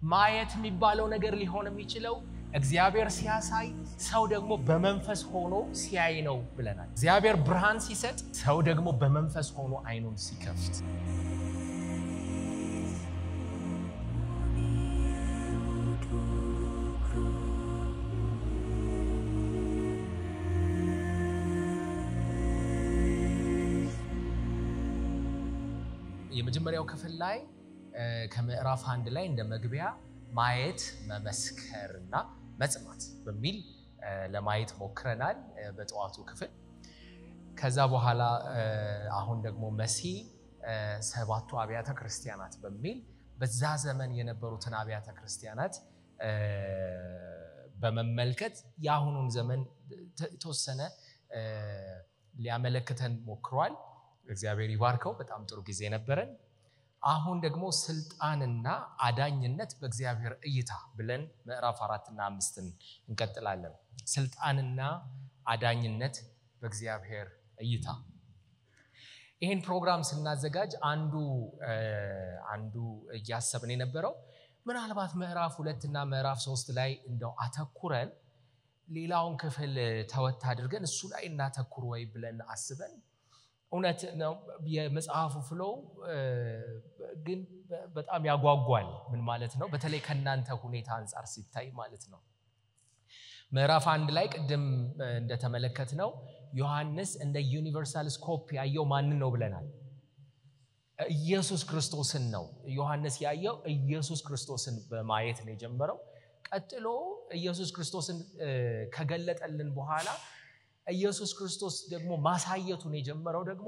ማየት የሚባለው ነገር ሊሆን የሚችለው እግዚአብሔር ሲያሳይ ሰው ደግሞ በመንፈስ ሆኖ ሲያይ ነው ብለናል። እግዚአብሔር ብርሃን ሲሰጥ ሰው ደግሞ በመንፈስ ሆኖ አይኑን ሲከፍት የመጀመሪያው ክፍል ላይ ከምዕራፍ አንድ ላይ እንደ መግቢያ ማየት መመስከርና መጽናት በሚል ለማየት ሞክረናል በጠዋቱ ክፍል። ከዛ በኋላ አሁን ደግሞ መሲ ሰባቱ አብያተ ክርስቲያናት በሚል በዛ ዘመን የነበሩትን አብያተ ክርስቲያናት በመመልከት የአሁኑን ዘመን የተወሰነ ሊያመለክተን ሞክሯል። እግዚአብሔር ይባርከው። በጣም ጥሩ ጊዜ ነበረን። አሁን ደግሞ ስልጣንና አዳኝነት በእግዚአብሔር እይታ ብለን ምዕራፍ አራትና አምስትን እንቀጥላለን። ስልጣንና አዳኝነት በእግዚአብሔር እይታ። ይህን ፕሮግራም ስናዘጋጅ አንዱ አንዱ እያሰብን የነበረው ምናልባት ምዕራፍ ሁለት እና ምዕራፍ ሶስት ላይ እንደው አተኩረን ሌላውን ክፍል ተወት አድርገን እሱ ላይ እናተኩር ወይ ብለን አስበን እውነት ነው። የመጽሐፉ ፍሎው ግን በጣም ያጓጓል። ምን ማለት ነው? በተለይ ከእናንተ ሁኔታ አንጻር ሲታይ ማለት ነው። ምዕራፍ አንድ ላይ ቅድም እንደተመለከት ነው ዮሐንስ እንደ ዩኒቨርሳል ስኮፕ ያየው ማንን ነው ብለናል? ኢየሱስ ክርስቶስን ነው። ዮሐንስ ያየው ኢየሱስ ክርስቶስን በማየት ነው የጀመረው። ቀጥሎ ኢየሱስ ክርስቶስን ከገለጠልን በኋላ ኢየሱስ ክርስቶስ ደግሞ ማሳየቱን የጀመረው ደግሞ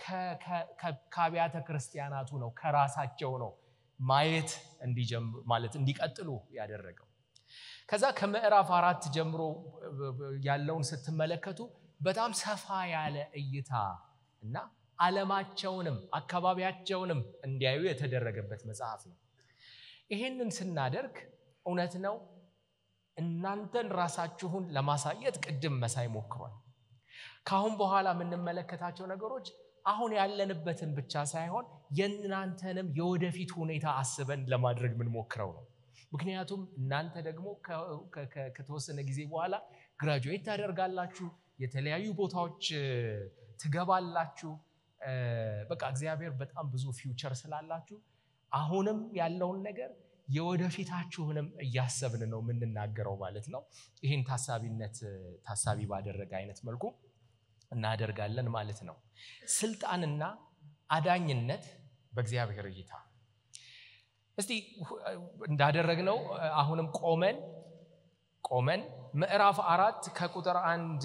ከአብያተ ክርስቲያናቱ ነው፣ ከራሳቸው ነው ማየት ማለት እንዲቀጥሉ ያደረገው። ከዛ ከምዕራፍ አራት ጀምሮ ያለውን ስትመለከቱ በጣም ሰፋ ያለ እይታ እና ዓለማቸውንም አካባቢያቸውንም እንዲያዩ የተደረገበት መጽሐፍ ነው። ይህንን ስናደርግ እውነት ነው እናንተን ራሳችሁን ለማሳየት ቅድም መሳይ ሞክሯል። ከአሁን በኋላ የምንመለከታቸው ነገሮች አሁን ያለንበትን ብቻ ሳይሆን የእናንተንም የወደፊት ሁኔታ አስበን ለማድረግ የምንሞክረው ነው። ምክንያቱም እናንተ ደግሞ ከተወሰነ ጊዜ በኋላ ግራጁዌት ታደርጋላችሁ፣ የተለያዩ ቦታዎች ትገባላችሁ። በቃ እግዚአብሔር በጣም ብዙ ፊውቸር ስላላችሁ አሁንም ያለውን ነገር የወደፊታችሁንም እያሰብን ነው የምንናገረው ማለት ነው። ይህን ታሳቢነት ታሳቢ ባደረገ አይነት መልኩ እናደርጋለን ማለት ነው። ስልጣንና አዳኝነት በእግዚአብሔር እይታ። እስቲ እንዳደረግነው አሁንም ቆመን ቆመን ምዕራፍ አራት ከቁጥር አንድ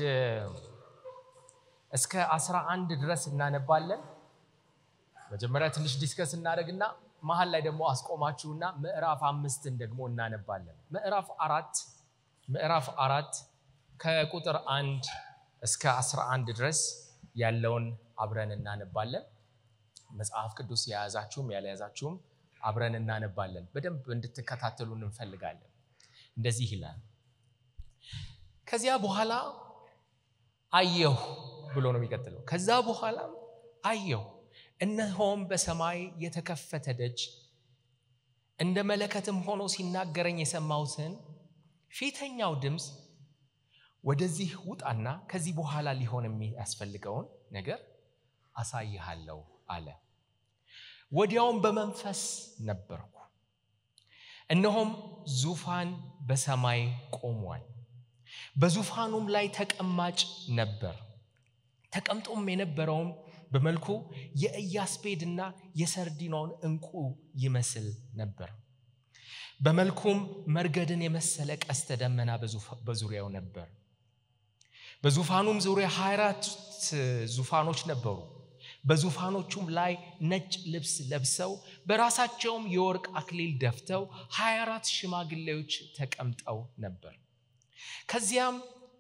እስከ አስራ አንድ ድረስ እናነባለን። መጀመሪያ ትንሽ ዲስከስ እናደርግና መሀል ላይ ደግሞ አስቆማችሁና ምዕራፍ አምስትን ደግሞ እናነባለን። ምዕራፍ አራት ምዕራፍ አራት ከቁጥር አንድ እስከ አስራ አንድ ድረስ ያለውን አብረን እናነባለን። መጽሐፍ ቅዱስ የያዛችሁም ያልያዛችሁም አብረን እናነባለን። በደንብ እንድትከታተሉን እንፈልጋለን። እንደዚህ ይላል። ከዚያ በኋላ አየሁ ብሎ ነው የሚቀጥለው። ከዛ በኋላ አየሁ እነሆም በሰማይ የተከፈተ ደጅ እንደ መለከትም ሆኖ ሲናገረኝ የሰማሁትን ፊተኛው ድምፅ ወደዚህ ውጣና ከዚህ በኋላ ሊሆን የሚያስፈልገውን ነገር አሳይሃለሁ አለ። ወዲያውም በመንፈስ ነበርኩ፣ እነሆም ዙፋን በሰማይ ቆሟል፣ በዙፋኑም ላይ ተቀማጭ ነበር። ተቀምጦም የነበረውም በመልኩ የኢያስፔድና የሰርዲኖን ዕንቁ ይመስል ነበር። በመልኩም መርገድን የመሰለ ቀስተ ደመና በዙሪያው ነበር። በዙፋኑም ዙሪያ 24 ዙፋኖች ነበሩ። በዙፋኖቹም ላይ ነጭ ልብስ ለብሰው በራሳቸውም የወርቅ አክሊል ደፍተው 24 ሽማግሌዎች ተቀምጠው ነበር። ከዚያም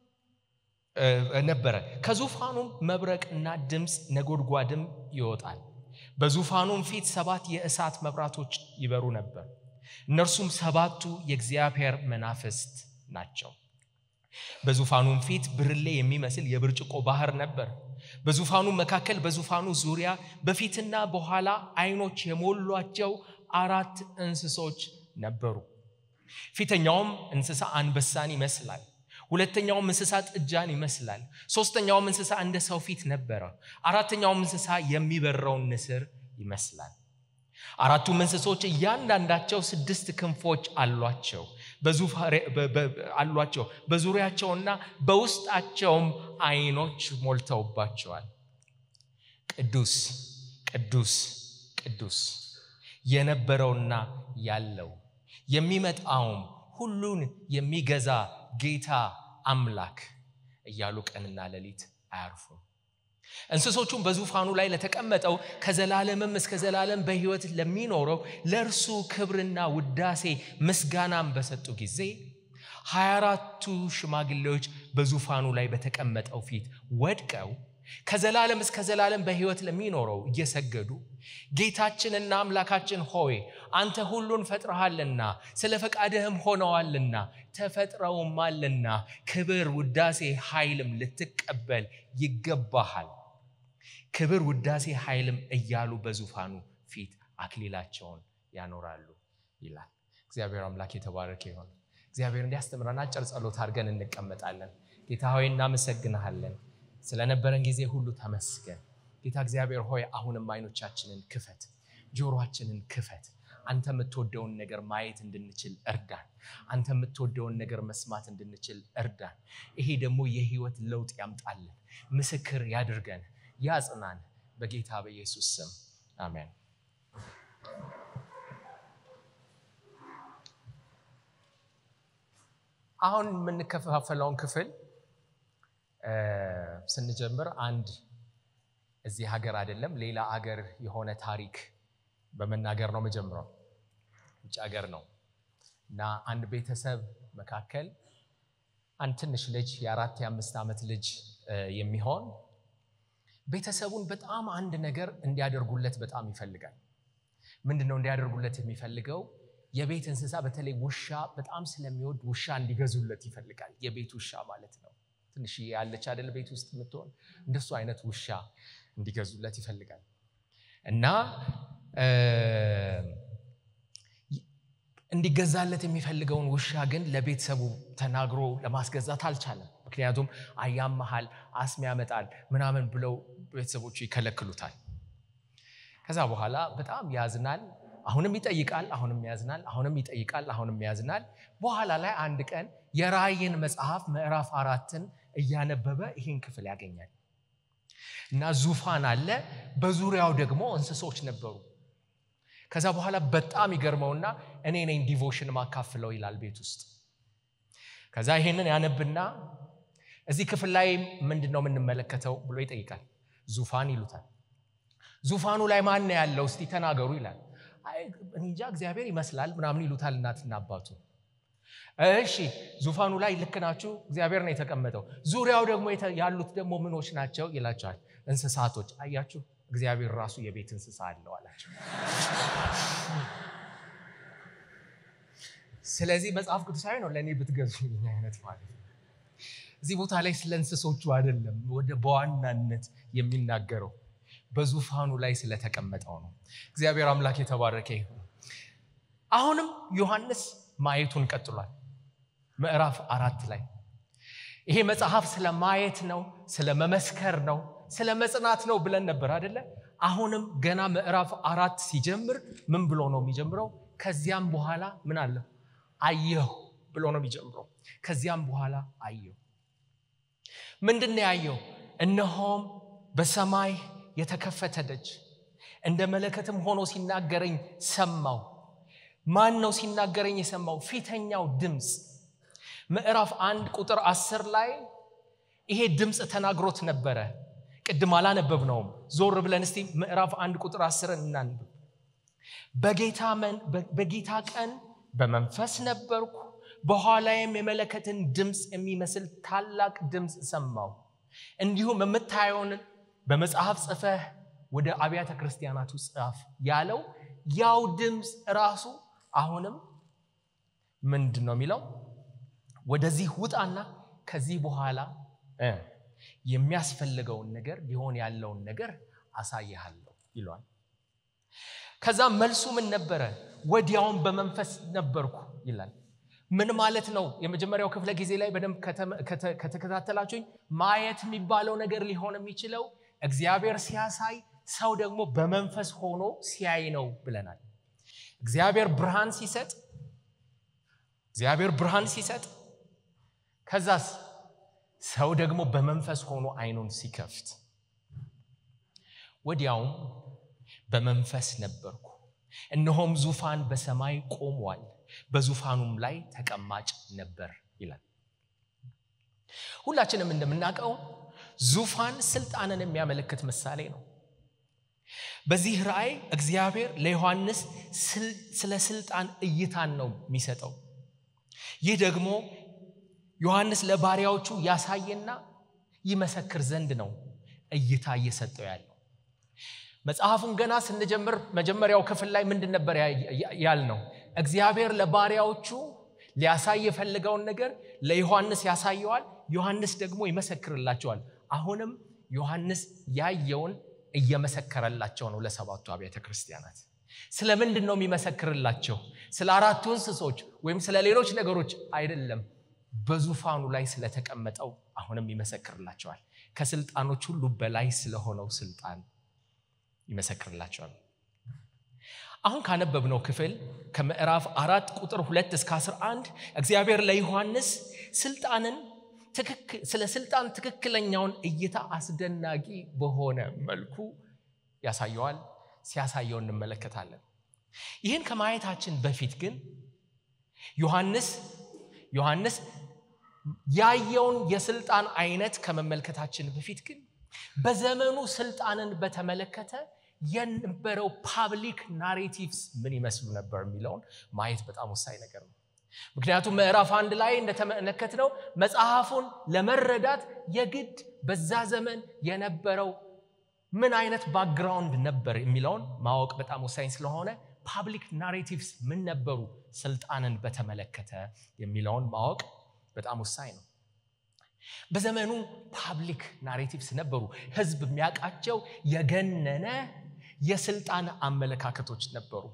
ነበረ ከዙፋኑም መብረቅና ድምፅ ነጎድጓድም ይወጣል። በዙፋኑም ፊት ሰባት የእሳት መብራቶች ይበሩ ነበር። እነርሱም ሰባቱ የእግዚአብሔር መናፍስት ናቸው። በዙፋኑም ፊት ብርሌ የሚመስል የብርጭቆ ባህር ነበር። በዙፋኑ መካከል በዙፋኑ ዙሪያ በፊትና በኋላ ዓይኖች የሞሏቸው አራት እንስሶች ነበሩ። ፊተኛውም እንስሳ አንበሳን ይመስላል ሁለተኛውም እንስሳ ጥጃን ይመስላል ሶስተኛውም እንስሳ እንደ ሰው ፊት ነበረ አራተኛውም እንስሳ የሚበረውን ንስር ይመስላል አራቱም እንስሶች እያንዳንዳቸው ስድስት ክንፎች አሏቸው አሏቸው በዙሪያቸውና በውስጣቸውም አይኖች ሞልተውባቸዋል ቅዱስ ቅዱስ ቅዱስ የነበረውና ያለው የሚመጣውም ሁሉን የሚገዛ ጌታ አምላክ እያሉ ቀንና ሌሊት አያርፉም እንስሶቹም በዙፋኑ ላይ ለተቀመጠው ከዘላለምም እስከ ዘላለም በሕይወት ለሚኖረው ለእርሱ ክብርና ውዳሴ ምስጋናም በሰጡ ጊዜ ሀያ አራቱ ሽማግሌዎች በዙፋኑ ላይ በተቀመጠው ፊት ወድቀው ከዘላለም እስከ ዘላለም በሕይወት ለሚኖረው እየሰገዱ ጌታችንና አምላካችን ሆይ አንተ ሁሉን ፈጥረሃልና ስለ ፈቃድህም ሆነዋልና ተፈጥረውማልና ክብር ውዳሴ ኃይልም ልትቀበል ይገባሃል ክብር ውዳሴ ኃይልም እያሉ በዙፋኑ ፊት አክሊላቸውን ያኖራሉ ይላል እግዚአብሔር አምላክ የተባረከ ይሆን እግዚአብሔር እንዲያስተምረን አጭር ጸሎት አድርገን እንቀመጣለን ጌታ ሆይ እናመሰግንሃለን ስለነበረን ጊዜ ሁሉ ተመስገን ጌታ እግዚአብሔር ሆይ አሁንም አይኖቻችንን ክፈት ጆሮአችንን ክፈት አንተ የምትወደውን ነገር ማየት እንድንችል እርዳን አንተ የምትወደውን ነገር መስማት እንድንችል እርዳን ይሄ ደግሞ የህይወት ለውጥ ያምጣልን ምስክር ያድርገን ያጽናን በጌታ በኢየሱስ ስም አሜን አሁን የምንከፋፈለውን ክፍል ስንጀምር አንድ እዚህ ሀገር አይደለም ሌላ ሀገር የሆነ ታሪክ በመናገር ነው መጀምረው ውጭ ሀገር ነው እና አንድ ቤተሰብ መካከል አንድ ትንሽ ልጅ የአራት የአምስት ዓመት ልጅ የሚሆን ቤተሰቡን በጣም አንድ ነገር እንዲያደርጉለት በጣም ይፈልጋል ምንድን ነው እንዲያደርጉለት የሚፈልገው የቤት እንስሳ በተለይ ውሻ በጣም ስለሚወድ ውሻ እንዲገዙለት ይፈልጋል የቤት ውሻ ማለት ነው ትንሽ ያለች አደለ ቤት ውስጥ የምትሆን እንደሱ አይነት ውሻ እንዲገዙለት ይፈልጋል እና እንዲገዛለት የሚፈልገውን ውሻ ግን ለቤተሰቡ ተናግሮ ለማስገዛት አልቻለም ምክንያቱም አያመሃል አስም ያመጣል ምናምን ብለው ቤተሰቦቹ ይከለክሉታል ከዛ በኋላ በጣም ያዝናል አሁንም ይጠይቃል አሁንም ያዝናል አሁንም ይጠይቃል አሁንም ያዝናል በኋላ ላይ አንድ ቀን የራእይን መጽሐፍ ምዕራፍ አራትን እያነበበ ይህን ክፍል ያገኛል እና ዙፋን አለ በዙሪያው ደግሞ እንስሶች ነበሩ ከዛ በኋላ በጣም ይገርመውና እኔ ነኝ ዲቮሽን ማካፍለው ይላል ቤት ውስጥ ከዛ ይሄንን ያነብና እዚህ ክፍል ላይ ምንድን ነው የምንመለከተው ብሎ ይጠይቃል ዙፋን ይሉታል ዙፋኑ ላይ ማን ያለው እስቲ ተናገሩ ይላል እንጃ እግዚአብሔር ይመስላል ምናምን ይሉታል እናትና አባቱ እሺ ዙፋኑ ላይ ልክ ናችሁ እግዚአብሔር ነው የተቀመጠው ዙሪያው ደግሞ ያሉት ደግሞ ምኖች ናቸው ይላቸዋል እንስሳቶች አያችሁ እግዚአብሔር ራሱ የቤት እንስሳ አለው አላቸው ስለዚህ መጽሐፍ ቅዱሳዊ ነው ለእኔ ብትገዙ አይነት ማለት ነው እዚህ ቦታ ላይ ስለ እንስሶቹ አይደለም ወደ በዋናነት የሚናገረው በዙፋኑ ላይ ስለተቀመጠው ነው እግዚአብሔር አምላክ የተባረከ ይሁን አሁንም ዮሐንስ ማየቱን ቀጥሏል ምዕራፍ አራት ላይ ይሄ መጽሐፍ ስለ ማየት ነው ስለ መመስከር ነው ስለ መጽናት ነው ብለን ነበር አደለ አሁንም ገና ምዕራፍ አራት ሲጀምር ምን ብሎ ነው የሚጀምረው ከዚያም በኋላ ምን አለ አየሁ ብሎ ነው የሚጀምረው ከዚያም በኋላ አየሁ ምንድን ያየው እነሆም በሰማይ የተከፈተ ደጅ እንደ መለከትም ሆኖ ሲናገረኝ ሰማው ማን ነው ሲናገረኝ የሰማው ፊተኛው ድምፅ ምዕራፍ አንድ ቁጥር አስር ላይ ይሄ ድምፅ ተናግሮት ነበረ ቅድም አላነበብ ነውም ዞር ብለን እስቲ ምዕራፍ አንድ ቁጥር አስርን እናንብብ በጌታ ቀን በመንፈስ ነበርኩ በኋላይም የመለከትን ድምፅ የሚመስል ታላቅ ድምፅ ሰማው እንዲሁም የምታየውን በመጽሐፍ ጽፈህ ወደ አብያተ ክርስቲያናቱ ጻፍ ያለው ያው ድምፅ ራሱ አሁንም ምንድን ነው የሚለው ወደዚህ ውጣና ከዚህ በኋላ የሚያስፈልገውን ነገር ሊሆን ያለውን ነገር አሳይሃለሁ ይሏል ከዛ መልሱ ምን ነበረ ወዲያውን በመንፈስ ነበርኩ ይላል ምን ማለት ነው? የመጀመሪያው ክፍለ ጊዜ ላይ በደንብ ከተከታተላችሁኝ ማየት የሚባለው ነገር ሊሆን የሚችለው እግዚአብሔር ሲያሳይ ሰው ደግሞ በመንፈስ ሆኖ ሲያይ ነው ብለናል። እግዚአብሔር ብርሃን ሲሰጥ እግዚአብሔር ብርሃን ሲሰጥ ከዛስ ሰው ደግሞ በመንፈስ ሆኖ አይኑን ሲከፍት ወዲያውም በመንፈስ ነበርኩ፣ እነሆም ዙፋን በሰማይ ቆሟል፣ በዙፋኑም ላይ ተቀማጭ ነበር ይላል። ሁላችንም እንደምናውቀው ዙፋን ስልጣንን የሚያመለክት ምሳሌ ነው። በዚህ ራእይ እግዚአብሔር ለዮሐንስ ስለ ስልጣን እይታን ነው የሚሰጠው። ይህ ደግሞ ዮሐንስ ለባሪያዎቹ ያሳየና ይመሰክር ዘንድ ነው እይታ እየሰጠው ያለው። መጽሐፉን ገና ስንጀምር መጀመሪያው ክፍል ላይ ምንድን ነበር ያልነው? እግዚአብሔር ለባሪያዎቹ ሊያሳይ የፈለገውን ነገር ለዮሐንስ ያሳየዋል፣ ዮሐንስ ደግሞ ይመሰክርላቸዋል። አሁንም ዮሐንስ ያየውን እየመሰከረላቸው ነው ለሰባቱ አብያተ ክርስቲያናት። ስለ ምንድን ነው የሚመሰክርላቸው? ስለ አራቱ እንስሶች ወይም ስለ ሌሎች ነገሮች አይደለም። በዙፋኑ ላይ ስለተቀመጠው አሁንም ይመሰክርላቸዋል። ከስልጣኖች ሁሉ በላይ ስለሆነው ስልጣን ይመሰክርላቸዋል። አሁን ካነበብነው ክፍል ከምዕራፍ አራት ቁጥር ሁለት እስከ 11 እግዚአብሔር ለዮሐንስ ስልጣንን ስለ ስልጣን ትክክለኛውን እይታ አስደናቂ በሆነ መልኩ ያሳየዋል። ሲያሳየው እንመለከታለን። ይህን ከማየታችን በፊት ግን ዮሐንስ ዮሐንስ ያየውን የስልጣን አይነት ከመመልከታችን በፊት ግን በዘመኑ ስልጣንን በተመለከተ የነበረው ፓብሊክ ናሬቲቭስ ምን ይመስሉ ነበር የሚለውን ማየት በጣም ወሳኝ ነገር ነው። ምክንያቱም ምዕራፍ አንድ ላይ እንደተመለከትነው መጽሐፉን ለመረዳት የግድ በዛ ዘመን የነበረው ምን አይነት ባክግራውንድ ነበር የሚለውን ማወቅ በጣም ወሳኝ ስለሆነ ፓብሊክ ናሬቲቭስ ምን ነበሩ ስልጣንን በተመለከተ የሚለውን ማወቅ በጣም ወሳኝ ነው። በዘመኑ ፓብሊክ ናሬቲቭስ ነበሩ። ህዝብ የሚያውቃቸው የገነነ የስልጣን አመለካከቶች ነበሩ።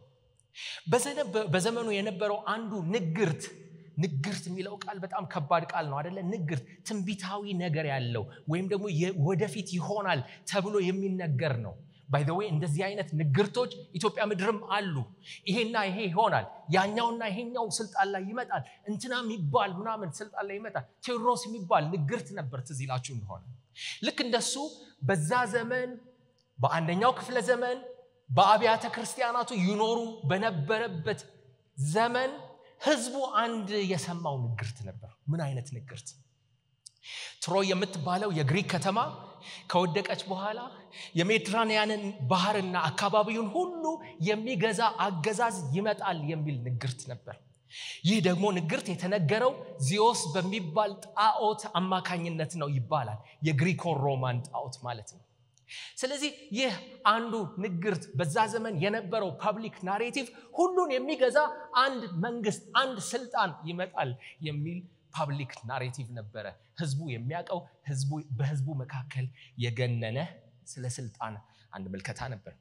በዘመኑ የነበረው አንዱ ንግርት ንግርት የሚለው ቃል በጣም ከባድ ቃል ነው አደለ? ንግርት ትንቢታዊ ነገር ያለው ወይም ደግሞ ወደፊት ይሆናል ተብሎ የሚነገር ነው። ባይዘዌ እንደዚህ አይነት ንግርቶች ኢትዮጵያ ምድርም አሉ። ይሄና ይሄ ይሆናል፣ ያኛውና ይሄኛው ስልጣን ላይ ይመጣል፣ እንትና የሚባል ምናምን ስልጣን ላይ ይመጣል። ቴዎድሮስ የሚባል ንግርት ነበር፣ ትዝ ይላችሁ እንደሆነ። ልክ እንደሱ በዛ ዘመን በአንደኛው ክፍለ ዘመን በአብያተ ክርስቲያናቱ ይኖሩ በነበረበት ዘመን ህዝቡ አንድ የሰማው ንግርት ነበር። ምን አይነት ንግርት? ትሮይ የምትባለው የግሪክ ከተማ ከወደቀች በኋላ የሜዲትራንያንን ባህርና አካባቢውን ሁሉ የሚገዛ አገዛዝ ይመጣል የሚል ንግርት ነበር። ይህ ደግሞ ንግርት የተነገረው ዚዮስ በሚባል ጣዖት አማካኝነት ነው ይባላል። የግሪኮ ሮማን ጣዖት ማለት ነው። ስለዚህ ይህ አንዱ ንግርት በዛ ዘመን የነበረው ፐብሊክ ናሬቲቭ ሁሉን የሚገዛ አንድ መንግስት፣ አንድ ስልጣን ይመጣል የሚል ፓብሊክ ናሬቲቭ ነበረ። ህዝቡ የሚያውቀው በህዝቡ መካከል የገነነ ስለ ስልጣን አንድ ምልከታ ነበር።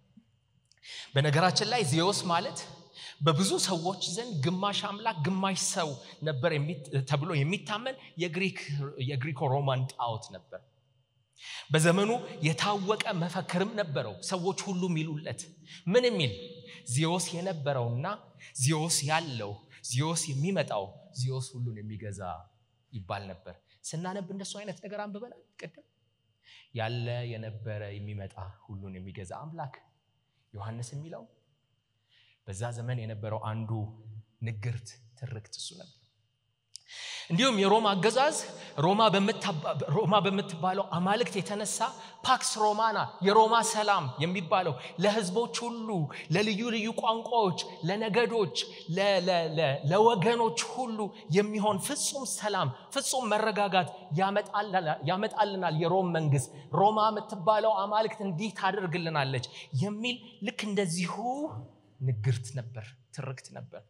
በነገራችን ላይ ዚዮስ ማለት በብዙ ሰዎች ዘንድ ግማሽ አምላክ ግማሽ ሰው ነበር ተብሎ የሚታመን የግሪኮ ሮማን ጣዖት ነበር። በዘመኑ የታወቀ መፈክርም ነበረው። ሰዎች ሁሉ የሚሉለት ምን የሚል ዚዮስ የነበረውና ዚዮስ ያለው ዚዮስ የሚመጣው ዚዮስ ሁሉን የሚገዛ ይባል ነበር። ስናነብ እንደሱ አይነት ነገር አንብበናል። ቅድም ያለ የነበረ የሚመጣ ሁሉን የሚገዛ አምላክ ዮሐንስ የሚለው በዛ ዘመን የነበረው አንዱ ንግርት ትርክት እሱ ነበር። እንዲሁም የሮማ አገዛዝ ሮማ በምትባለው አማልክት የተነሳ ፓክስ ሮማና የሮማ ሰላም የሚባለው ለህዝቦች ሁሉ ለልዩ ልዩ ቋንቋዎች፣ ለነገዶች፣ ለወገኖች ሁሉ የሚሆን ፍጹም ሰላም፣ ፍጹም መረጋጋት ያመጣልናል የሮም መንግስት። ሮማ የምትባለው አማልክት እንዲህ ታደርግልናለች የሚል ልክ እንደዚሁ ንግርት ነበር፣ ትርክት ነበር።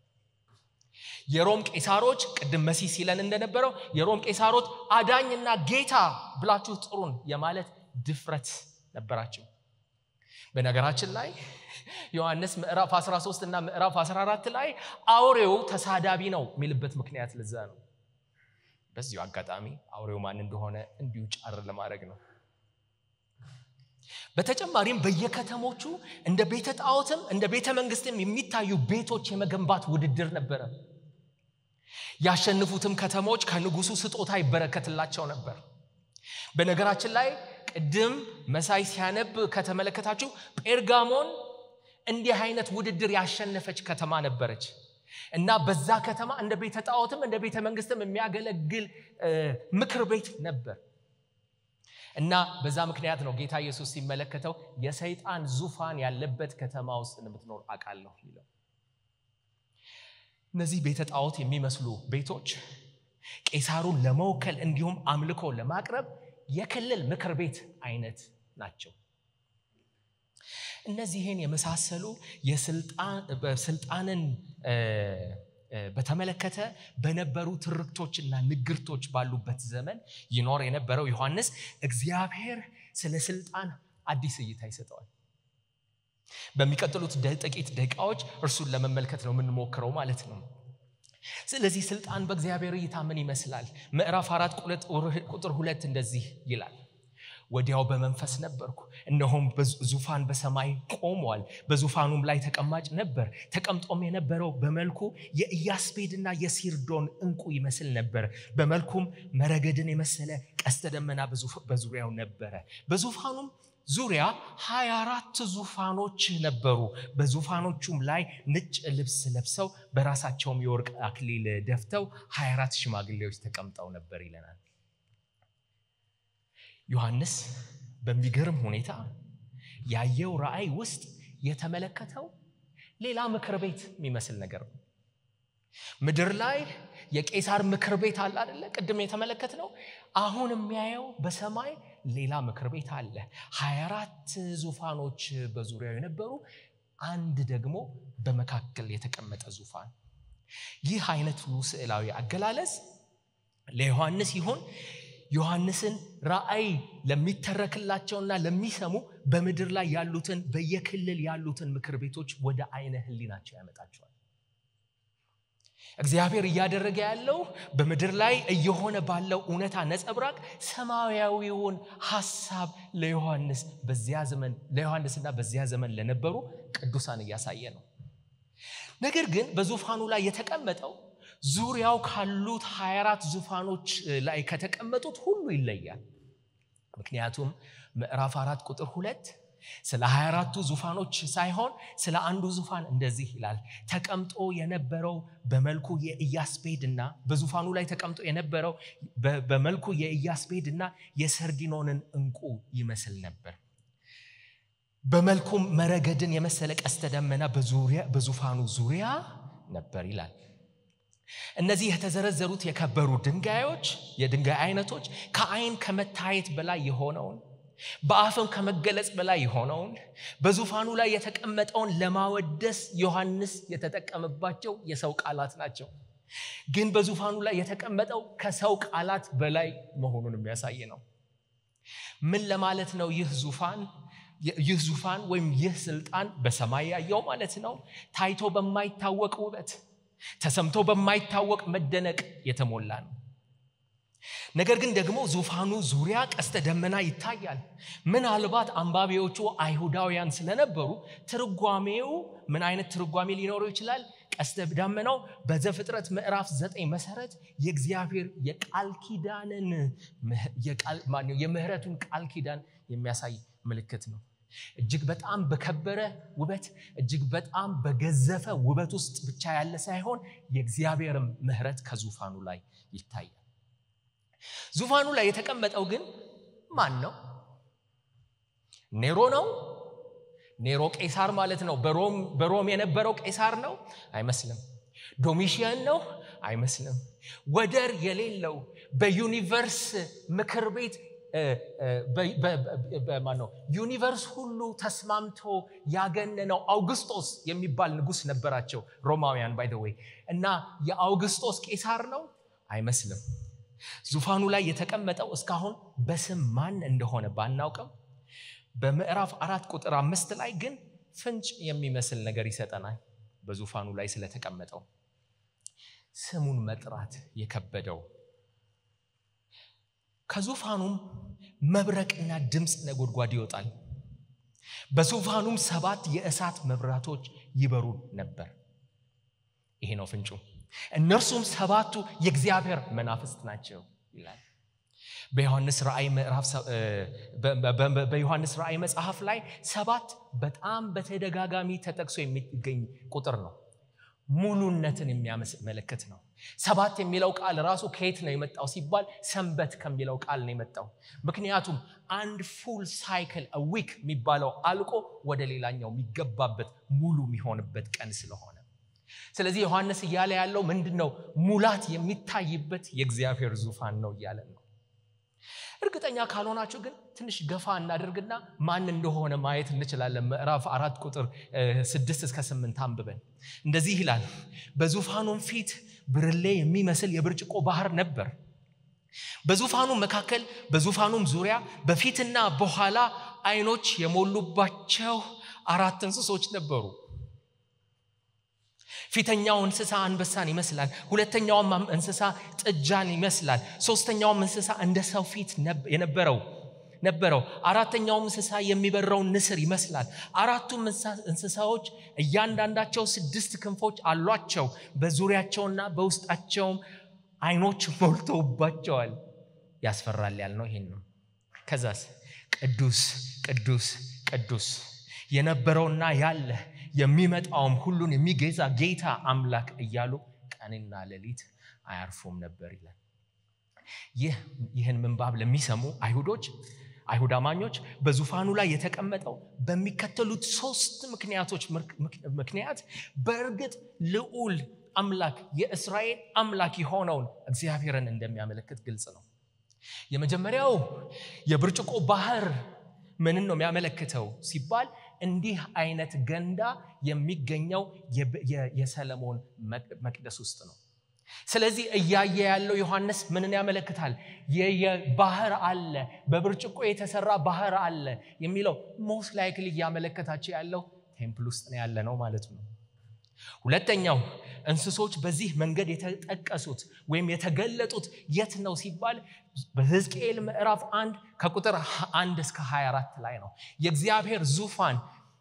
የሮም ቄሳሮች ቅድም መሲህ ሲለን እንደነበረው የሮም ቄሳሮች አዳኝና ጌታ ብላችሁ ጥሩን የማለት ድፍረት ነበራቸው። በነገራችን ላይ ዮሐንስ ምዕራፍ 13 እና ምዕራፍ 14 ላይ አውሬው ተሳዳቢ ነው የሚልበት ምክንያት ለዛ ነው። በዚሁ አጋጣሚ አውሬው ማን እንደሆነ እንዲሁ ጫር ለማድረግ ነው። በተጨማሪም በየከተሞቹ እንደ ቤተ ጣዖትም እንደ ቤተ መንግስትም የሚታዩ ቤቶች የመገንባት ውድድር ነበረ። ያሸንፉትም ከተሞች ከንጉሱ ስጦታ ይበረከትላቸው ነበር። በነገራችን ላይ ቅድም መሳይ ሲያነብ ከተመለከታችሁ ጴርጋሞን እንዲህ አይነት ውድድር ያሸነፈች ከተማ ነበረች እና በዛ ከተማ እንደ ቤተ ጣዖትም እንደ ቤተ መንግስትም የሚያገለግል ምክር ቤት ነበር እና በዛ ምክንያት ነው ጌታ ኢየሱስ ሲመለከተው የሰይጣን ዙፋን ያለበት ከተማ ውስጥ እንደምትኖር አውቃለሁ ይለው። እነዚህ ቤተ ጣዖት የሚመስሉ ቤቶች ቄሳሩን ለመወከል እንዲሁም አምልኮ ለማቅረብ የክልል ምክር ቤት አይነት ናቸው። እነዚህን የመሳሰሉ ስልጣንን በተመለከተ በነበሩ ትርክቶችና ንግርቶች ባሉበት ዘመን ይኖር የነበረው ዮሐንስ እግዚአብሔር ስለ ስልጣን አዲስ እይታ ይሰጠዋል። በሚቀጥሉት ጥቂት ደቂቃዎች እርሱን ለመመልከት ነው የምንሞክረው ማለት ነው። ስለዚህ ስልጣን በእግዚአብሔር እይታ ምን ይመስላል? ምዕራፍ አራት ቁጥር ሁለት እንደዚህ ይላል ወዲያው በመንፈስ ነበርኩ፣ እነሆም ዙፋን በሰማይ ቆሟል፣ በዙፋኑም ላይ ተቀማጭ ነበር። ተቀምጦም የነበረው በመልኩ የኢያስፔድና የሲርዶን ዕንቁ ይመስል ነበር። በመልኩም መረገድን የመሰለ ቀስተ ደመና በዙሪያው ነበረ። በዙፋኑም ዙሪያ ሀያ አራት ዙፋኖች ነበሩ። በዙፋኖቹም ላይ ነጭ ልብስ ለብሰው በራሳቸውም የወርቅ አክሊል ደፍተው ሀያ አራት ሽማግሌዎች ተቀምጠው ነበር ይለናል። ዮሐንስ በሚገርም ሁኔታ ያየው ራእይ ውስጥ የተመለከተው ሌላ ምክር ቤት የሚመስል ነገር ነው። ምድር ላይ የቄሳር ምክር ቤት አለ አደለ? ቅድም የተመለከት ነው። አሁን የሚያየው በሰማይ ሌላ ምክር ቤት አለ። 24 ዙፋኖች በዙሪያው የነበሩ አንድ ደግሞ በመካከል የተቀመጠ ዙፋን። ይህ አይነቱ ስዕላዊ አገላለጽ ለዮሐንስ ይሆን ዮሐንስን ራእይ ለሚተረክላቸውና ለሚሰሙ በምድር ላይ ያሉትን በየክልል ያሉትን ምክር ቤቶች ወደ አይነ ህሊናቸው ያመጣቸዋል። እግዚአብሔር እያደረገ ያለው በምድር ላይ እየሆነ ባለው እውነታ ነጸብራቅ ሰማያዊውን ሐሳብ ለዮሐንስ በዚያ ዘመን ለዮሐንስና በዚያ ዘመን ለነበሩ ቅዱሳን እያሳየ ነው። ነገር ግን በዙፋኑ ላይ የተቀመጠው ዙሪያው ካሉት 24 ዙፋኖች ላይ ከተቀመጡት ሁሉ ይለያል። ምክንያቱም ምዕራፍ አራት ቁጥር ሁለት ስለ 24ቱ ዙፋኖች ሳይሆን ስለ አንዱ ዙፋን እንደዚህ ይላል። ተቀምጦ የነበረው በመልኩ የኢያስፔድና በዙፋኑ ላይ ተቀምጦ የነበረው በመልኩ የኢያስፔድና የሰርዲኖንን ዕንቁ ይመስል ነበር። በመልኩም መረገድን የመሰለ ቀስተ ደመና በዙፋኑ ዙሪያ ነበር ይላል። እነዚህ የተዘረዘሩት የከበሩ ድንጋዮች የድንጋይ አይነቶች ከአይን ከመታየት በላይ የሆነውን በአፍም ከመገለጽ በላይ የሆነውን በዙፋኑ ላይ የተቀመጠውን ለማወደስ ዮሐንስ የተጠቀመባቸው የሰው ቃላት ናቸው። ግን በዙፋኑ ላይ የተቀመጠው ከሰው ቃላት በላይ መሆኑን የሚያሳይ ነው። ምን ለማለት ነው? ይህ ዙፋን ይህ ዙፋን ወይም ይህ ስልጣን በሰማይ ያየው ማለት ነው። ታይቶ በማይታወቅ ውበት ተሰምቶ በማይታወቅ መደነቅ የተሞላ ነው። ነገር ግን ደግሞ ዙፋኑ ዙሪያ ቀስተ ደመና ይታያል። ምናልባት አንባቢዎቹ አይሁዳውያን ስለነበሩ ትርጓሜው ምን አይነት ትርጓሜ ሊኖረው ይችላል? ቀስተ ደመናው በዘፍጥረት ምዕራፍ ዘጠኝ መሰረት የእግዚአብሔር የቃል ኪዳንን የምህረቱን ቃል ኪዳን የሚያሳይ ምልክት ነው። እጅግ በጣም በከበረ ውበት እጅግ በጣም በገዘፈ ውበት ውስጥ ብቻ ያለ ሳይሆን የእግዚአብሔርም ምህረት ከዙፋኑ ላይ ይታያል። ዙፋኑ ላይ የተቀመጠው ግን ማን ነው? ኔሮ ነው? ኔሮ ቄሳር ማለት ነው። በሮም የነበረው ቄሳር ነው? አይመስልም። ዶሚሽያን ነው? አይመስልም። ወደር የሌለው በዩኒቨርስ ምክር ቤት ማነው ዩኒቨርስ ሁሉ ተስማምቶ ያገነነው አውግስጦስ የሚባል ንጉሥ ነበራቸው ሮማውያን ባይ ወይ እና የአውግስጦስ ቄሳር ነው? አይመስልም። ዙፋኑ ላይ የተቀመጠው እስካሁን በስም ማን እንደሆነ ባናውቅም በምዕራፍ አራት ቁጥር አምስት ላይ ግን ፍንጭ የሚመስል ነገር ይሰጠናል። በዙፋኑ ላይ ስለተቀመጠው ስሙን መጥራት የከበደው ከዙፋኑም መብረቅና ድምፅ ነጎድጓድ ይወጣል። በዙፋኑም ሰባት የእሳት መብራቶች ይበሩ ነበር። ይሄ ነው ፍንጩ። እነርሱም ሰባቱ የእግዚአብሔር መናፍስት ናቸው ይላል። በዮሐንስ ራእይ ምዕራፍ በዮሐንስ ራእይ መጽሐፍ ላይ ሰባት በጣም በተደጋጋሚ ተጠቅሶ የሚገኝ ቁጥር ነው። ሙሉነትን የሚያመለክት ነው። ሰባት የሚለው ቃል ራሱ ከየት ነው የመጣው ሲባል ሰንበት ከሚለው ቃል ነው የመጣው። ምክንያቱም አንድ ፉል ሳይክል ዊክ የሚባለው አልቆ ወደ ሌላኛው የሚገባበት ሙሉ የሚሆንበት ቀን ስለሆነ ስለዚህ ዮሐንስ እያለ ያለው ምንድን ነው? ሙላት የሚታይበት የእግዚአብሔር ዙፋን ነው እያለ ነው። እርግጠኛ ካልሆናችሁ ግን ትንሽ ገፋ እናደርግና ማን እንደሆነ ማየት እንችላለን። ምዕራፍ አራት ቁጥር ስድስት እስከ ስምንት አንብበን እንደዚህ ይላል። በዙፋኑም ፊት ብርሌ የሚመስል የብርጭቆ ባህር ነበር። በዙፋኑ መካከል በዙፋኑም ዙሪያ በፊትና በኋላ ዓይኖች የሞሉባቸው አራት እንስሶች ነበሩ። ፊተኛው እንስሳ አንበሳን ይመስላል። ሁለተኛውም እንስሳ ጥጃን ይመስላል። ሶስተኛውም እንስሳ እንደ ሰው ፊት የነበረው ነበረው። አራተኛውም እንስሳ የሚበረውን ንስር ይመስላል። አራቱም እንስሳዎች እያንዳንዳቸው ስድስት ክንፎች አሏቸው። በዙሪያቸውና በውስጣቸውም ዓይኖች ሞልተውባቸዋል። ያስፈራል ያልነው ይሄን ነው። ከዛስ ቅዱስ ቅዱስ ቅዱስ የነበረውና ያለ የሚመጣውም ሁሉን የሚገዛ ጌታ አምላክ እያሉ ቀንና ሌሊት አያርፉም ነበር ይላል። ይህ ይህን ምንባብ ለሚሰሙ አይሁዶች አይሁድ አማኞች በዙፋኑ ላይ የተቀመጠው በሚከተሉት ሶስት ምክንያቶች ምክንያት በእርግጥ ልዑል አምላክ የእስራኤል አምላክ የሆነውን እግዚአብሔርን እንደሚያመለክት ግልጽ ነው። የመጀመሪያው የብርጭቆ ባህር ምንን ነው የሚያመለክተው ሲባል እንዲህ አይነት ገንዳ የሚገኘው የሰለሞን መቅደስ ውስጥ ነው። ስለዚህ እያየ ያለው ዮሐንስ ምንን ያመለክታል? ባህር አለ፣ በብርጭቆ የተሰራ ባህር አለ የሚለው ሞስት ላይክሊ እያመለከታቸው ያለው ቴምፕል ውስጥ ነው ያለ ነው ማለት ነው። ሁለተኛው እንስሶች በዚህ መንገድ የተጠቀሱት ወይም የተገለጡት የት ነው ሲባል በሕዝቅኤል ምዕራፍ አንድ ከቁጥር አንድ እስከ 24 ላይ ነው። የእግዚአብሔር ዙፋን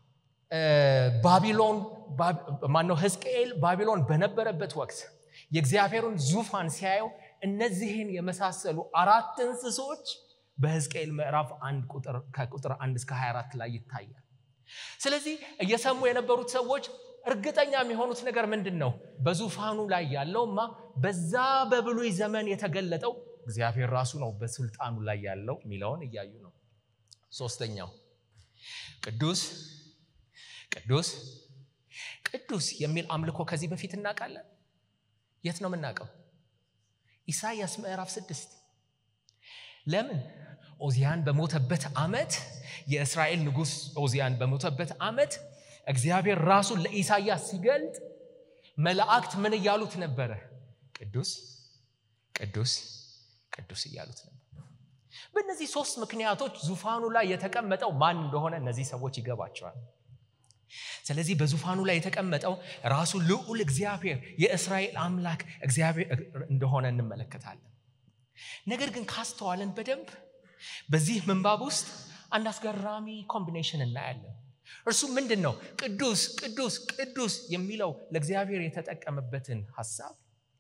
ባቢሎን ማነው ሕዝቅኤል ባቢሎን በነበረበት ወቅት የእግዚአብሔርን ዙፋን ሲያየው እነዚህን የመሳሰሉ አራት እንስሶች በሕዝቅኤል ምዕራፍ አንድ ከቁጥር አንድ እስከ 24 ላይ ይታያል። ስለዚህ እየሰሙ የነበሩት ሰዎች እርግጠኛ የሚሆኑት ነገር ምንድን ነው? በዙፋኑ ላይ ያለውማ በዛ በብሉይ ዘመን የተገለጠው እግዚአብሔር ራሱ ነው በስልጣኑ ላይ ያለው የሚለውን እያዩ ነው። ሶስተኛው ቅዱስ ቅዱስ ቅዱስ የሚል አምልኮ ከዚህ በፊት እናውቃለን። የት ነው የምናውቀው? ኢሳይያስ ምዕራፍ ስድስት ለምን ኦዚያን በሞተበት ዓመት የእስራኤል ንጉሥ ኦዚያን በሞተበት ዓመት እግዚአብሔር ራሱን ለኢሳይያስ ሲገልጥ መላእክት ምን እያሉት ነበረ? ቅዱስ ቅዱስ ቅዱስ እያሉት ነበር። በእነዚህ ሶስት ምክንያቶች ዙፋኑ ላይ የተቀመጠው ማን እንደሆነ እነዚህ ሰዎች ይገባቸዋል። ስለዚህ በዙፋኑ ላይ የተቀመጠው ራሱ ልዑል እግዚአብሔር የእስራኤል አምላክ እግዚአብሔር እንደሆነ እንመለከታለን። ነገር ግን ካስተዋለን በደንብ በዚህ ምንባብ ውስጥ አንድ አስገራሚ ኮምቢኔሽን እናያለን። እርሱ ምንድን ነው? ቅዱስ ቅዱስ ቅዱስ የሚለው ለእግዚአብሔር የተጠቀመበትን ሀሳብ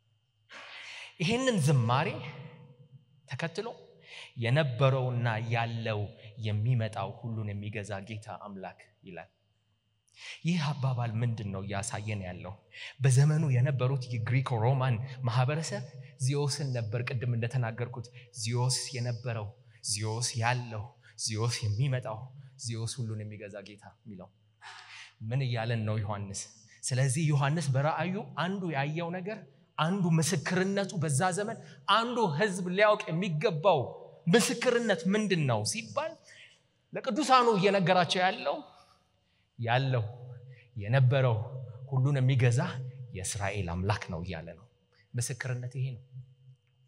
ይህንን ዝማሬ ተከትሎ የነበረውና ያለው የሚመጣው ሁሉን የሚገዛ ጌታ አምላክ ይላል። ይህ አባባል ምንድን ነው እያሳየን ያለው? በዘመኑ የነበሩት የግሪኮ ሮማን ማህበረሰብ ዚዮስን ነበር። ቅድም እንደተናገርኩት ዚዮስ የነበረው ዚዮስ ያለው ዚዮስ የሚመጣው ዚዮስ ሁሉን የሚገዛ ጌታ የሚለው ምን እያለን ነው ዮሐንስ? ስለዚህ ዮሐንስ በራእዩ አንዱ ያየው ነገር አንዱ ምስክርነቱ በዛ ዘመን አንዱ ሕዝብ ሊያውቅ የሚገባው ምስክርነት ምንድን ነው ሲባል ለቅዱሳኑ እየነገራቸው ያለው ያለው የነበረው ሁሉን የሚገዛ የእስራኤል አምላክ ነው እያለ ነው። ምስክርነት ይሄ ነው።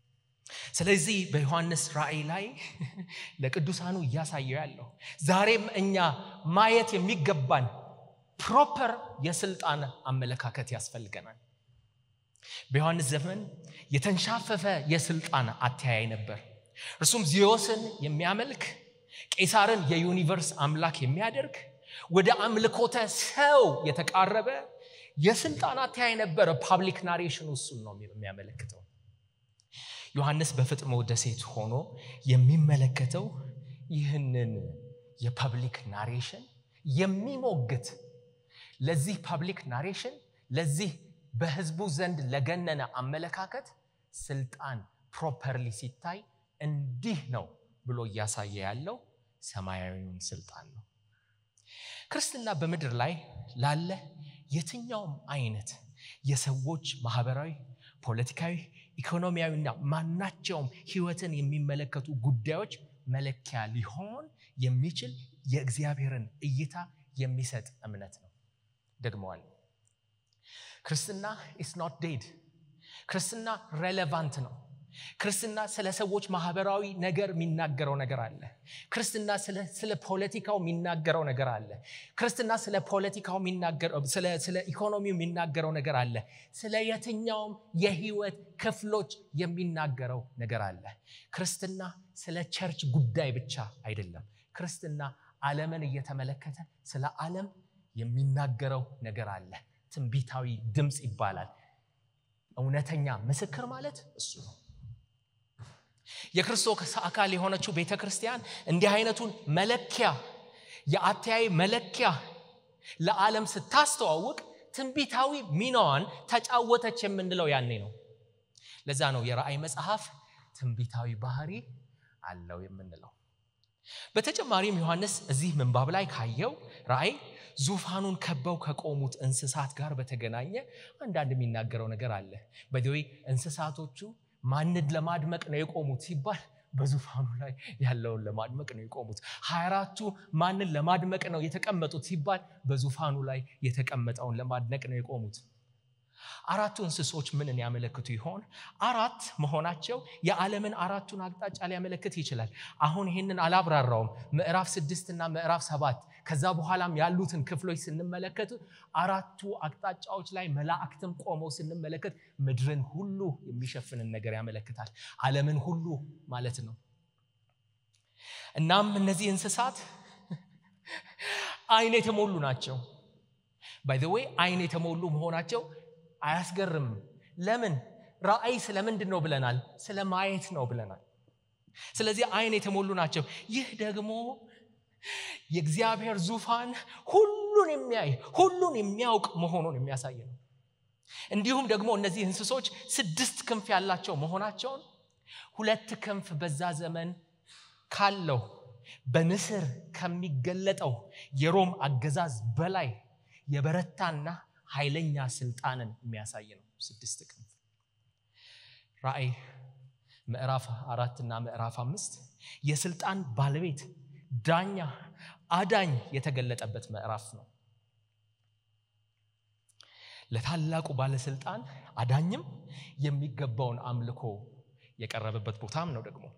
ስለዚህ በዮሐንስ ራእይ ላይ ለቅዱሳኑ እያሳየው ያለው ዛሬም እኛ ማየት የሚገባን ፕሮፐር የስልጣን አመለካከት ያስፈልገናል። በዮሐንስ ዘመን የተንሻፈፈ የስልጣን አተያይ ነበር። እርሱም ዚዮስን የሚያመልክ ቄሳርን የዩኒቨርስ አምላክ የሚያደርግ ወደ አምልኮተ ሰው የተቃረበ የስልጣን አተያይ ነበረ። ፓብሊክ ናሬሽን እሱን ነው የሚያመለክተው። ዮሐንስ በፍጥሞ ደሴት ሆኖ የሚመለከተው ይህንን የፐብሊክ ናሬሽን የሚሞግት ለዚህ ፐብሊክ ናሬሽን ለዚህ በህዝቡ ዘንድ ለገነነ አመለካከት ስልጣን ፕሮፐርሊ ሲታይ እንዲህ ነው ብሎ እያሳየ ያለው ሰማያዊውን ስልጣን ነው። ክርስትና በምድር ላይ ላለ የትኛውም አይነት የሰዎች ማህበራዊ፣ ፖለቲካዊ፣ ኢኮኖሚያዊና ማናቸውም ህይወትን የሚመለከቱ ጉዳዮች መለኪያ ሊሆን የሚችል የእግዚአብሔርን እይታ የሚሰጥ እምነት ነው። ደግመዋል። ክርስትና ኢስ ኖት ዴድ። ክርስትና ሬሌቫንት ነው። ክርስትና ስለ ሰዎች ማህበራዊ ነገር የሚናገረው ነገር አለ። ክርስትና ስለ ፖለቲካው የሚናገረው ነገር አለ። ክርስትና ስለ ፖለቲካው ስለ ኢኮኖሚው የሚናገረው ነገር አለ። ስለ የትኛውም የህይወት ክፍሎች የሚናገረው ነገር አለ። ክርስትና ስለ ቸርች ጉዳይ ብቻ አይደለም። ክርስትና ዓለምን እየተመለከተ ስለ ዓለም የሚናገረው ነገር አለ። ትንቢታዊ ድምፅ ይባላል። እውነተኛ ምስክር ማለት እሱ ነው። የክርስቶስ አካል የሆነችው ቤተ ክርስቲያን እንዲህ አይነቱን መለኪያ የአተያይ መለኪያ ለዓለም ስታስተዋውቅ ትንቢታዊ ሚናዋን ተጫወተች የምንለው ያኔ ነው። ለዛ ነው የራእይ መጽሐፍ ትንቢታዊ ባህሪ አለው የምንለው። በተጨማሪም ዮሐንስ እዚህ ምንባብ ላይ ካየው ራእይ ዙፋኑን ከበው ከቆሙት እንስሳት ጋር በተገናኘ አንዳንድ የሚናገረው ነገር አለ። በዚህ እንስሳቶቹ ማንን ለማድመቅ ነው የቆሙት ሲባል በዙፋኑ ላይ ያለውን ለማድመቅ ነው የቆሙት። ሀያ አራቱ ማንን ለማድመቅ ነው የተቀመጡት ሲባል በዙፋኑ ላይ የተቀመጠውን ለማድነቅ ነው የቆሙት። አራቱ እንስሶች ምንን ያመለክቱ ይሆን? አራት መሆናቸው የዓለምን አራቱን አቅጣጫ ሊያመለክት ይችላል። አሁን ይህንን አላብራራውም። ምዕራፍ ስድስት እና ምዕራፍ ሰባት ከዛ በኋላም ያሉትን ክፍሎች ስንመለከት አራቱ አቅጣጫዎች ላይ መላእክትም ቆመው ስንመለከት ምድርን ሁሉ የሚሸፍንን ነገር ያመለክታል። ዓለምን ሁሉ ማለት ነው። እናም እነዚህ እንስሳት አይን የተሞሉ ናቸው። ባይ ዘ ዌይ አይን የተሞሉ መሆናቸው አያስገርምም። ለምን? ራእይ ስለምንድን ነው ብለናል? ስለ ማየት ነው ብለናል። ስለዚህ አይን የተሞሉ ናቸው። ይህ ደግሞ የእግዚአብሔር ዙፋን ሁሉን የሚያይ ሁሉን የሚያውቅ መሆኑን የሚያሳይ ነው። እንዲሁም ደግሞ እነዚህ እንስሶች ስድስት ክንፍ ያላቸው መሆናቸውን ሁለት ክንፍ በዛ ዘመን ካለው በንስር ከሚገለጠው የሮም አገዛዝ በላይ የበረታና ኃይለኛ ስልጣንን የሚያሳይ ነው። ስድስት ክንፍ ራእይ ምዕራፍ አራት እና ምዕራፍ አምስት የስልጣን ባለቤት ዳኛ፣ አዳኝ የተገለጠበት ምዕራፍ ነው። ለታላቁ ባለስልጣን አዳኝም የሚገባውን አምልኮ የቀረበበት ቦታም ነው። ደግሞ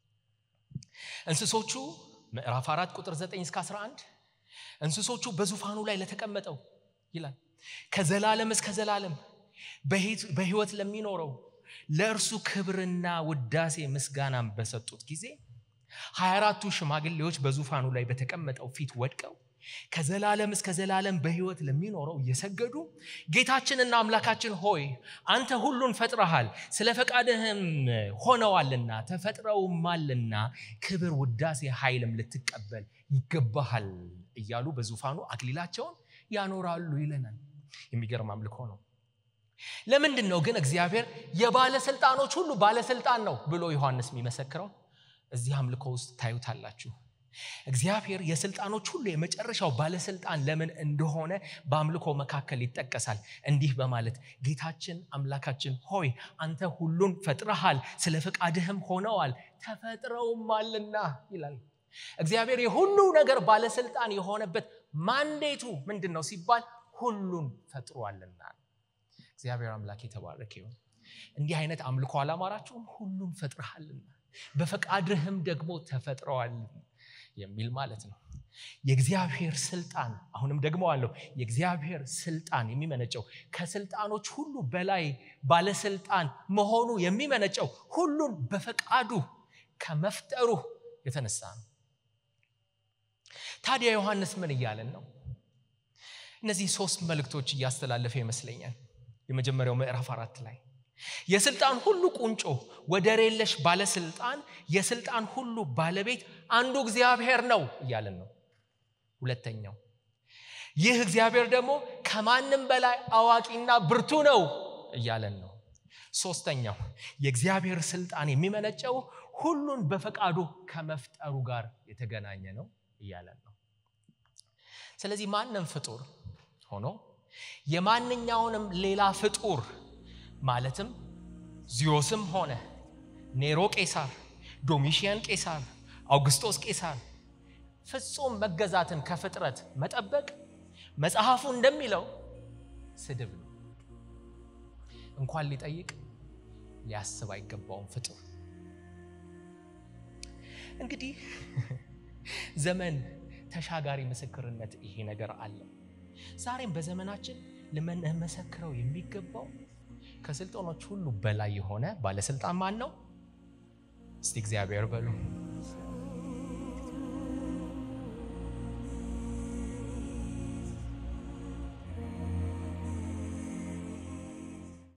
እንስሶቹ ምዕራፍ አራት ቁጥር 9 እስከ 11 እንስሶቹ በዙፋኑ ላይ ለተቀመጠው ይላል ከዘላለም እስከ ዘላለም በሕይወት ለሚኖረው ለእርሱ ክብርና ውዳሴ ምስጋናም በሰጡት ጊዜ ሀያ አራቱ ሽማግሌዎች በዙፋኑ ላይ በተቀመጠው ፊት ወድቀው ከዘላለም እስከ ዘላለም በሕይወት ለሚኖረው እየሰገዱ ጌታችንና አምላካችን ሆይ አንተ ሁሉን ፈጥረሃል፣ ስለ ፈቃድህም ሆነዋልና ተፈጥረውማልና ክብር፣ ውዳሴ፣ ኃይልም ልትቀበል ይገባሃል እያሉ በዙፋኑ አክሊላቸውን ያኖራሉ ይለናል። የሚገርም አምልኮ ነው። ለምንድን ነው ግን እግዚአብሔር የባለስልጣኖች ሁሉ ባለስልጣን ነው ብሎ ዮሐንስ የሚመሰክረው? እዚህ አምልኮ ውስጥ ታዩታላችሁ። እግዚአብሔር የስልጣኖች ሁሉ የመጨረሻው ባለስልጣን ለምን እንደሆነ በአምልኮ መካከል ይጠቀሳል። እንዲህ በማለት ጌታችን አምላካችን ሆይ አንተ ሁሉን ፈጥረሃል፣ ስለ ፈቃድህም ሆነዋል ተፈጥረውማልና ይላል። እግዚአብሔር የሁሉ ነገር ባለስልጣን የሆነበት ማንዴቱ ምንድን ነው ሲባል ሁሉን ፈጥሯልና። እግዚአብሔር አምላክ የተባረከ ይሁን። እንዲህ አይነት አምልኮ አላማራችሁም? ሁሉም ፈጥረሃልና በፈቃድህም ደግሞ ተፈጥረዋል የሚል ማለት ነው። የእግዚአብሔር ስልጣን አሁንም ደግሞ አለው። የእግዚአብሔር ስልጣን የሚመነጨው ከስልጣኖች ሁሉ በላይ ባለስልጣን መሆኑ የሚመነጨው ሁሉን በፈቃዱ ከመፍጠሩ የተነሳ ነው። ታዲያ ዮሐንስ ምን እያለን ነው? እነዚህ ሶስት መልእክቶች እያስተላለፈ ይመስለኛል። የመጀመሪያው ምዕራፍ አራት ላይ የስልጣን ሁሉ ቁንጮ ወደር የለሽ ባለስልጣን የስልጣን ሁሉ ባለቤት አንዱ እግዚአብሔር ነው እያለን ነው። ሁለተኛው ይህ እግዚአብሔር ደግሞ ከማንም በላይ አዋቂና ብርቱ ነው እያለን ነው። ሶስተኛው የእግዚአብሔር ስልጣን የሚመነጨው ሁሉን በፈቃዱ ከመፍጠሩ ጋር የተገናኘ ነው እያለን ነው። ስለዚህ ማንም ፍጡር ሆኖ የማንኛውንም ሌላ ፍጡር ማለትም ዚዮስም ሆነ ኔሮ ቄሳር፣ ዶሚሽያን ቄሳር፣ አውግስጦስ ቄሳር ፍጹም መገዛትን ከፍጥረት መጠበቅ መጽሐፉ እንደሚለው ስድብ ነው። እንኳን ሊጠይቅ ሊያስብ አይገባውም ፍጡር። እንግዲህ ዘመን ተሻጋሪ ምስክርነት ይሄ ነገር አለው። ዛሬም በዘመናችን ልንመሰክረው የሚገባው ከስልጣኖች ሁሉ በላይ የሆነ ባለስልጣን ማን ነው? እስቲ እግዚአብሔር በሉ።